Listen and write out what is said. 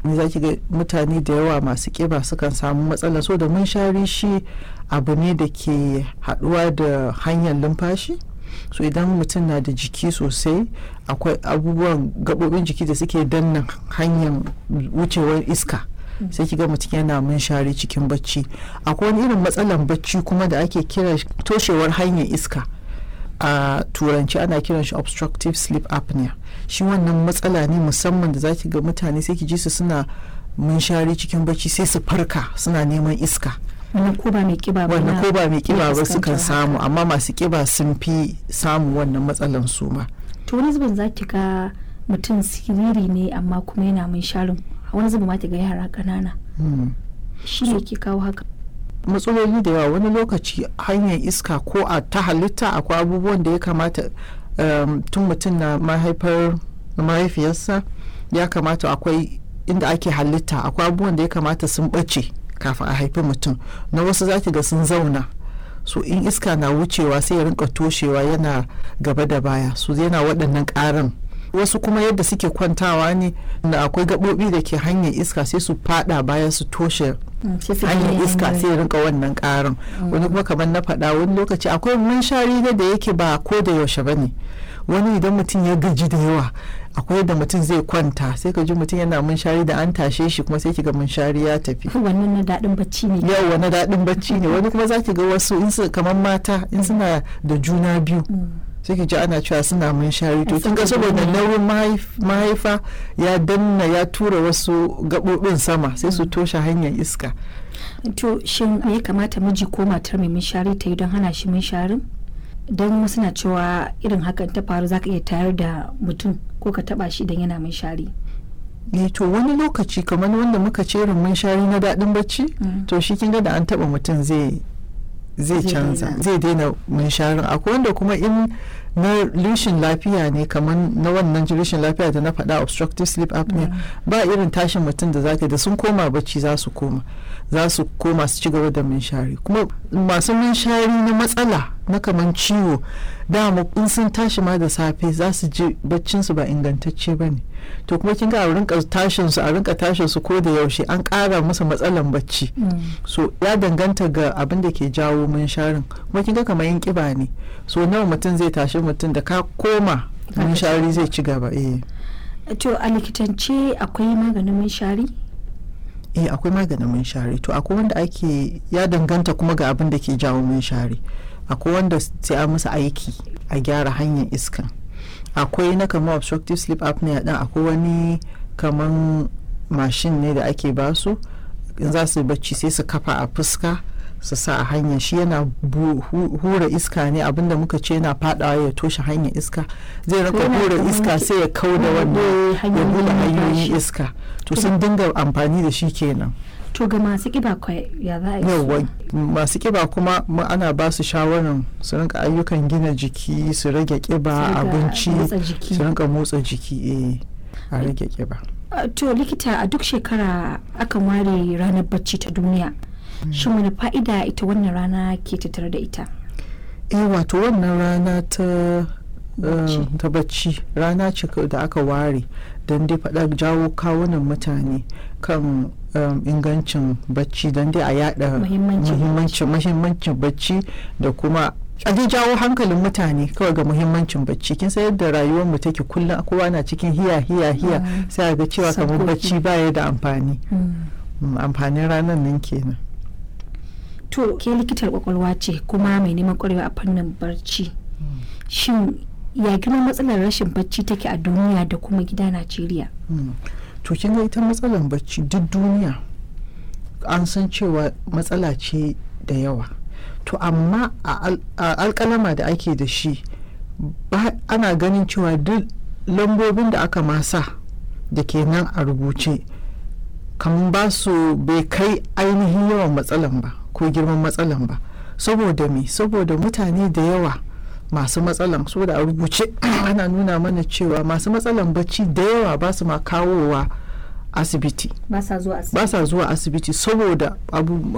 ne za ki ga mutane da yawa masu kiba sukan samu matsala so da munshari shi abu ne da ke haɗuwa da hanyar numfashi so idan mutum na da jiki sosai akwai abubuwan gaɓoɓin jiki da suke danna hanyar wucewar iska sai kiga mutum yana munshari cikin bacci akwai wani irin matsalan bacci kuma da ake kira toshewar hanyar iska a turanci ana kiran shi obstructive sleep apnea shi wannan matsala ne musamman da zaki ga mutane sai ki ji su suna munshari cikin bacci sai su farka suna neman iska wannan ko ba mai kiba ba wannan ko ba mai kiba ba fuskantar sukan samu haka. amma masu kiba sun fi samu wannan matsalan su ma to wani zubin za ki ga mutum siriri ne amma kuma yana mun sharin wani zubin ma ki ga yara ƙanana Hmm. shi ne ke kawo haka matsaloli da yawa wani lokaci hanyar iska ko a ta halitta akwai abubuwan da ya kamata um, tun mutum na mahaifar mahaifiyarsa ya kamata akwai inda ake halitta akwai abubuwan da ya kamata sun ɓace kafin a haifi mutum na wasu zaki ga sun zauna so in iska na wucewa sai ya rinka toshewa yana gaba da baya so yana waɗannan ƙaran wasu kuma yadda suke kwantawa ne da akwai gaɓoɓi da ke hanyar iska sai su fada baya su toshe Mm, sai su hanyar gane iska hanyar- sai ya rinka wannan karin wani kuma kamar na faɗa wani lokaci akwai munshari na da yake ba ko da yaushe ba ne wani idan mutum ya gaji da yawa akwai yadda mutum zai kwanta sai ka ji mutum yana munshari da an tashe shi kuma sai kiga munshari ya tafi wannan na daɗin bacci ne yau wani daɗin bacci ne wani kuma za ki ga wasu in su kamar mata in suna da juna biyu Mm. sai ki ji ana cewa suna munshari to A kin ga saboda saboda ne. nauyin mahaif- mahaifa ya danna ya tura wasu gaɓoɓin sama sai su toshe hanyar iska to shin me ya kamata miji ko matar mai munshari ta yi don hana shi munsharin don wasu na cewa irin hakan ta faru za ka iya tayar da mutum ko ka taba shi idan yana munshari ne to wani lokaci kamar wanda muka ce irin munshari na daɗin bacci Mm. to shi kin ga da an taɓa mutum zai zai Zai canza daina. zai daina munsharin akwai wanda kuma in na rishin lafiya ne kamar na wannan rishin lafiya da na faɗa obstructive sleep apnea Mm. ba irin tashin mutum da zaka da sun koma bacci za su koma za su koma su ci gaba da munshari kuma masu munshari na matsala na kaman ciwo dama in sun tashi ma da safe za su ji baccinsu ba ingantacce ba ne to kuma kin ga a rinka tashin su a rinka tashin su ko da yaushe an ƙara musu matsalan bacci Mm. so ya danganta ga abin da ke jawo munsharin kuma kin ga kamar yin kiba ne so nawa mutum zai tashi mutum da ka koma Ka munshari tashi. zai ci gaba eh to a likitance akwai maganin munshari eh akwai maganin munshari to akwai wanda ake ya danganta kuma ga abin da ke jawo munshari akwai wanda sai a musu aiki a gyara hanyar iskan akwai na kamar obstructive sleep apnea din akwai wani kaman mashin ne da ake basu in za su yi bacci sai su kafa a fuska su sa a hanyar shi yana bu- hu- hura iska ne abinda muka ce yana fadawa ya toshe hanyar iska zai rinka Yana hura kamar iska ki- sai ya kau da wannan buɗe ya hanyoyin buɗe hanyoyin numfashi. iska to sun dinga amfani da shi kenan to ga masu kiba kwa ya za a yi su? yauwa masu kiba kuma mu ana ba su shawarar su rinka ayyukan gina jiki su rage Su kiba riga abinci motsa jiki. su rinka motsa jiki eh a rage kiba Uh, to likita a duk shekara akan ware ranar bacci ta duniya shin wani fa'ida ita wannan rana ke tattare da ita eh wato wannan rana ta Bacci. eh, ta bacci rana ce ka- da aka ware don dai faɗa jawo kawunan mutane kan um, ingancin bacci don dai a yada Muhimmancin muhimmancin muhimmancin bacci da kuma a dai jawo hankalin mutane kawai ga muhimmancin bacci kin san yadda rayuwar mu take kullum kowa na cikin hiya hiya hiya Mm. sai a ga cewa kamar Sabgogi. bacci baya da amfani Mm, amfanin ranar nan kenan to ke likitar kwakwalwa ce kuma mai neman kwarewa a fannin barci shin ya girman matsalar rashin bacci take a duniya da kuma gida najeriya Mm. to kin ga ita matsalar bacci duk duniya an san cewa matsala ce da yawa to amma a al- a alkalama da ake da shi ba ana ganin cewa duk lambobin da aka masa da ke nan a rubuce kamar ba su bai kai ainihin yawan matsalan ba ko girman matsalan ba saboda me saboda mutane da yawa masu matsalan saboda a rubuce ana nuna mana cewa masu matsalan bacci da yawa ba su ma kawowa asibiti ba sa zuwa asibiti ba sa zuwa asibiti saboda abu